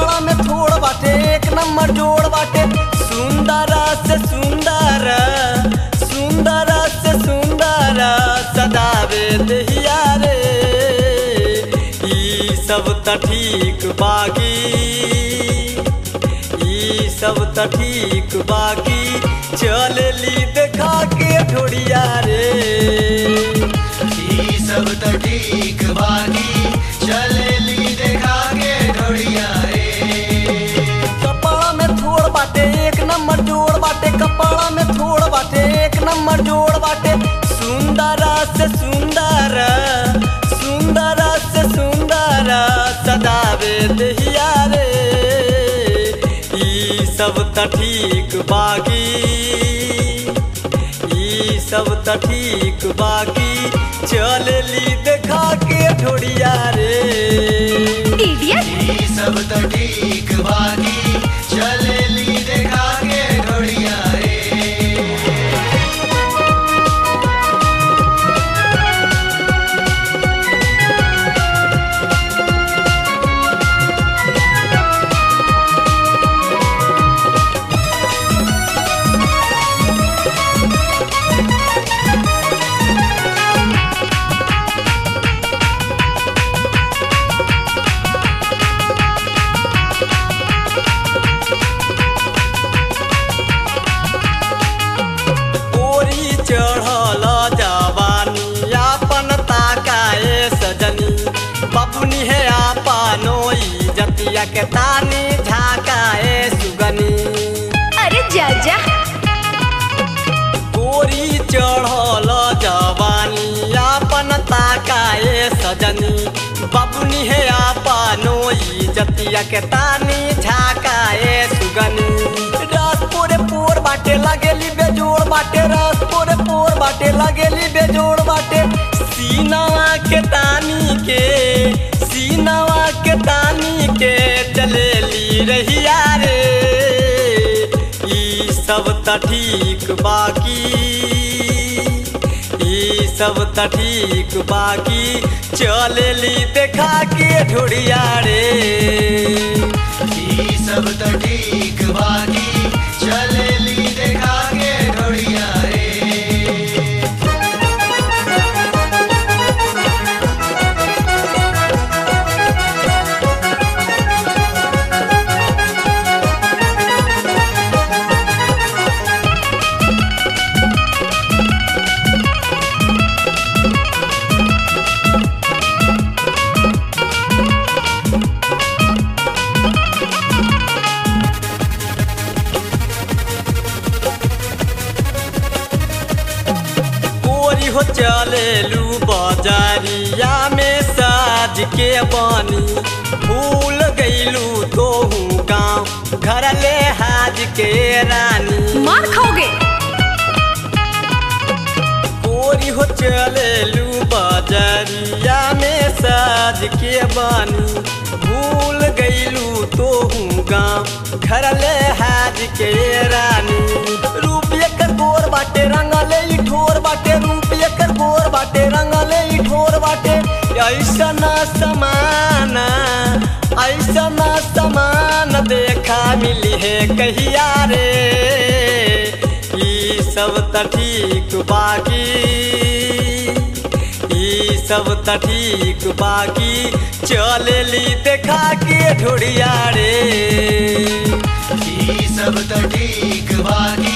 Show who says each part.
Speaker 1: कपाड़ा में थोड़ बाटे एक नंबर जोड़ बाटे सुंदर से सुंदर सुंदर से सुंदर सदावे दहिया रे ई सब त ठीक बागी ई सब त ठीक बागी चलेली देखा के ढोड़िया रे
Speaker 2: ई सब त ठीक बाकी चलेली देखा के ढोड़िया रे
Speaker 1: कपाड़ा में थोड़ बाटे एक नंबर जोड़ बाटे कपाड़ा में थोड़ बाटे एक नंबर जोड़ बाटे सुंदर से सुंदर सुंदर से सुंदर सदावे दहिया रे ई सब त ठीक बागी ई सब त ठीक बागी चलेली देखा के ढोड़िया रे
Speaker 3: इडियट
Speaker 2: ई सब त ठीक बाकी चलेली देखा के ढोड़िया रे
Speaker 1: ओरी चढ़ल जवानी आपन ताकाए सजनी बबुनी है आपनो जतिया के तानी झाकाए सुगनी
Speaker 3: अरे जा जा
Speaker 1: ओरी चढ़ल जवानी आपन ताकाए सजनी बबुनी है आपनो जतिया के तानी झाकाए सुगनी रस पोरे पोर बाटे लगेली बेजोड़ बाटे रस पोरे पोर बाटे लगेली बेजोड़ बाटे सीनावा के तानी के सीनावा के तानी के चलेली रहिया रे ई सब त ठीक बाकी ई सब त ठीक बाकी चलेली देखा के ढोड़िया रे
Speaker 2: ई सब त ठीक बाकी चलेली देखा के ढोड़िया रे
Speaker 1: कोरी हो चलेलू बाजारिया में साज के बानी भूल गईलू तो गाँव घर ले हाज के रानी
Speaker 3: मार खाओगे
Speaker 1: कोरी हो चलेलू बाजारिया में साज के बानी भूल गईलू तो गाँव घर ले हाज के रानी रूप एकर गोर बाटे रंगले ई ठोर बाटे रूप एकर गोर बाटे रंगले ई ठोर बाटे ऐसा ना समाना ऐसा ना समान देखा मिली है कहिया रे ई सब त ठीक बाकी ई सब त ठीक बाकी चलेली देखा के ढोड़िया रे
Speaker 2: ई सब त ठीक बाकी